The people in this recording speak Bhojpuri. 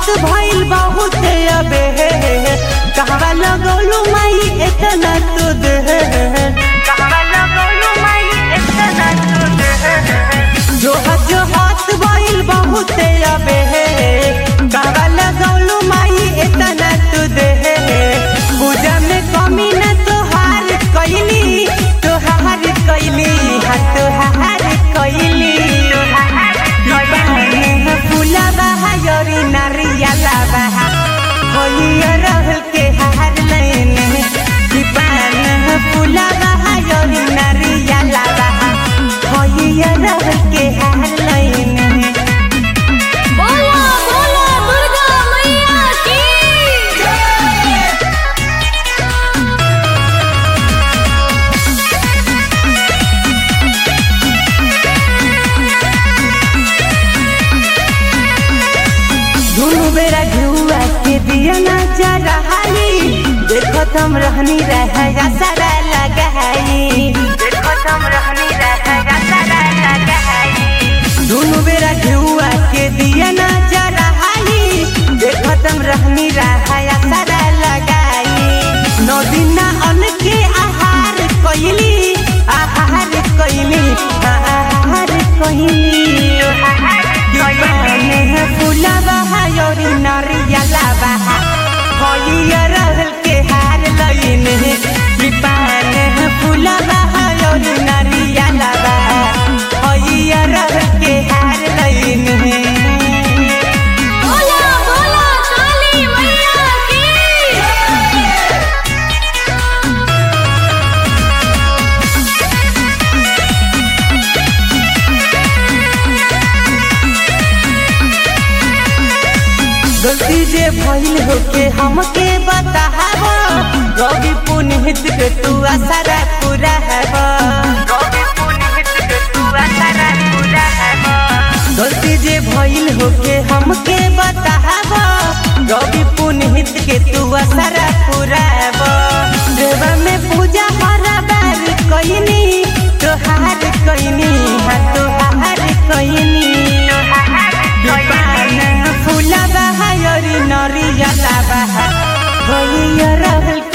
भइल बहुत अबे कहवा लगौलू माई इतना तू दे कहवा लगौलू माई इतना तू दे जो जो हाथ भइल बहुत अबे कहवा लगौलू माई इतना तू दे पूजा में कमी न तोहार कैली तोहार कैली हा तोहार कैली फूला बहा योरी नारियला बहा होइया रहल के हार लेने दीपान फूला बहा योरी नारियला बहा होइया रहल के हार लेने बोला बोला दुर्गा मैया की दुनु बेरा घुआ के दिया ना जा रहाई देखो तुम रहनी रह सारा लगाई देखो तुम रहनी रह सारा लगाई दुनु बेरा घुआ के दिया ना जा रहाई देखो तुम रहनी रह सारा लगाई नौ दिन अन के आहार कोइली आहार कोइली आहार कोइली दीवाने फूला बहा योरी नारियला बहा होइया रहल के हार लईने दीवाने फूला बहा योरी नारियला बहा होइया रहल के हार लईने बोला बोला काली मैया की गलती जे भइल होके हमके बताहब रवि पुनित के तू आसारा पूरा हब गलती जे भइल होके हमके बताहब रवि पुनित के तू आसारा पूरा हब देवा में पूजा हरा बार कइनी तोहार कइनी हा तोहार कइनी दीपान फूला बहा योरी नरियला बहा होइया रहल